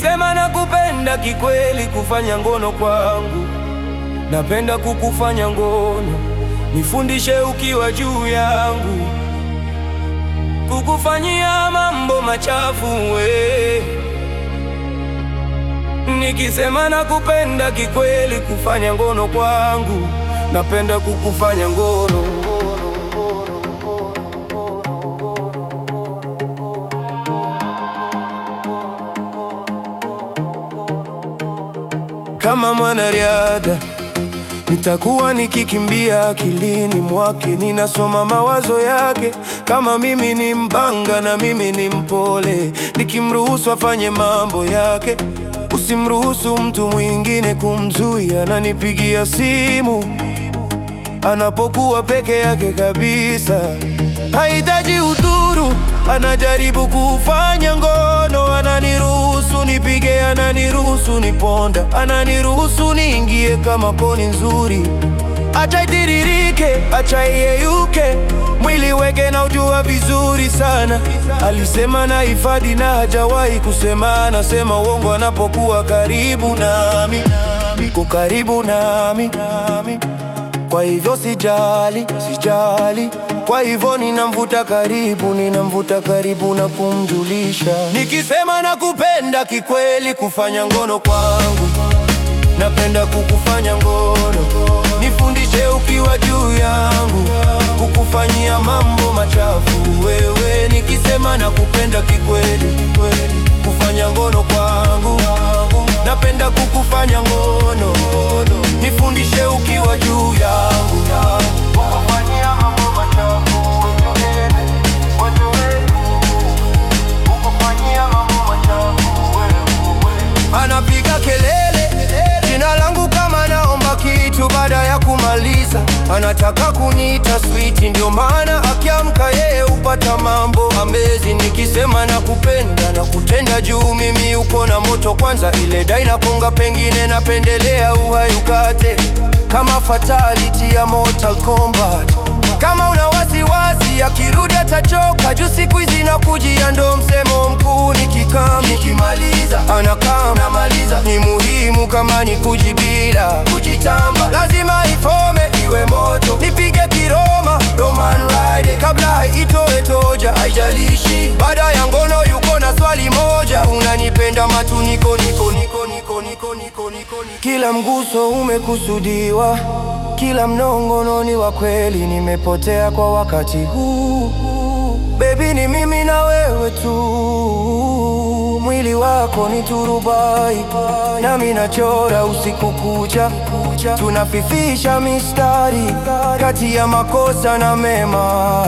Nikisema nakupenda kikweli, kufanya ngono kwangu, napenda kukufanya ngono, nifundishe ukiwa juu yangu, kukufanyia mambo machafu we. Nikisema nakupenda kikweli, kufanya ngono kwangu, napenda kukufanya ngono Kama mwanariadha nitakuwa nikikimbia akilini mwake, ninasoma mawazo yake. Kama mimi ni mbanga na mimi ni mpole, nikimruhusu afanye mambo yake. Usimruhusu mtu mwingine kumzuia, ananipigia simu anapokuwa peke yake kabisa. Hahitaji udhuru, anajaribu kufanya ngono, ananiruhusu nipige, ananiruhusu niponda, ananiruhusu niingie kama koni nzuri. Acha itiririke, acha iyeyuke, mwili weke na ujua vizuri sana. Alisema na hifadhi na hajawahi kusema, anasema uongo anapokuwa karibu nami, iko karibu nami, nami. Kwa hivyo sijali, sijali. Kwa hivyo ninamvuta karibu, ninamvuta karibu na kumjulisha. Nikisema nakupenda kikweli, kufanya ngono kwangu, napenda kukufanya ngono, nifundishe ukiwa juu yangu, kukufanyia mambo machafu wewe. Nikisema nakupenda kikweli, kufanya ngono kwangu, napenda kukufanya ngono, nifundishe ukiwa juu yangu, kukufanyia mambo machafu Anapiga kelele jina langu kama naomba kitu, baada ya kumaliza anataka kuniita sweet, ndio maana akiamka yeye hupata mambo amazing. Nikisema nakupenda na kutenda juu, mimi uko na moto kwanza, ile dai nakonga, pengine napendelea uhai ukate kama fatality ya Mortal Kombat. Kama una wasiwasi akirudi atachoka, juu siku hizi nakujia, ndo msemo mkuu. Nikikam nikimaliza anakam namaliza, ni muhimu kama ni kujibila kujitamba, lazima ifome iwe moto, nipige kiroma Roman ride kabla haitoe toja, haijalishi baada ya ngono yuko na swali moja, unanipenda matu niko niko niko niko niko niko niko kila mguso umekusudiwa, kila mnongono ni wa kweli, nimepotea kwa wakati huu. Baby ni mimi na wewe tu, mwili wako ni turubai, nami nachora usiku kucha, tunafifisha mistari kati ya makosa na mema.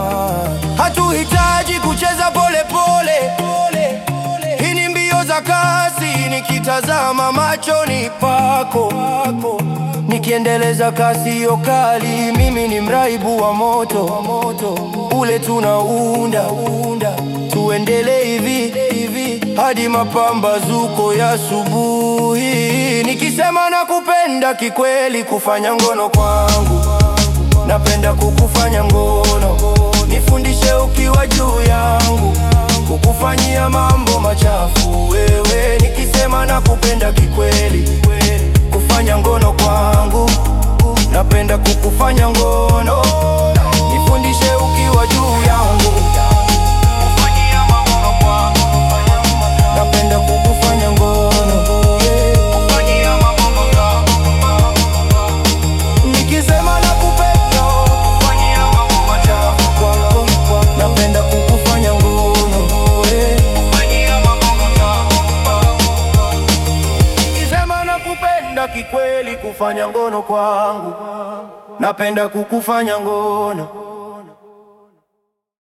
Hatuhitaji kucheza pole pole, hii ni mbio za kasi, nikitazama machoni pako nikiendeleza kasi yo kali, mimi ni mraibu wa moto ule tunaunda, tuendelee hivi hivi hadi mapambazuko ya asubuhi. Nikisema nakupenda kikweli, kufanya ngono kwangu, napenda kukufanya ngono, nifundishe ukiwa juu yangu, kukufanyia mambo machafu wewe. Nikisema nakupenda kikweli kufanya ngono kwangu, napenda kukufanya ngono, nifundishe ukiwa juu yangu, kufanyia mambo kwangu, napenda kukufanya ngono, kufanyia mambo nikisema nakupenda, kufanyia mambo machafu kwangu, napenda kukufanya ngono, kufanyia mambo Nikisema nakupenda kikweli, kufanya ngono kwangu, napenda kukufanya ngono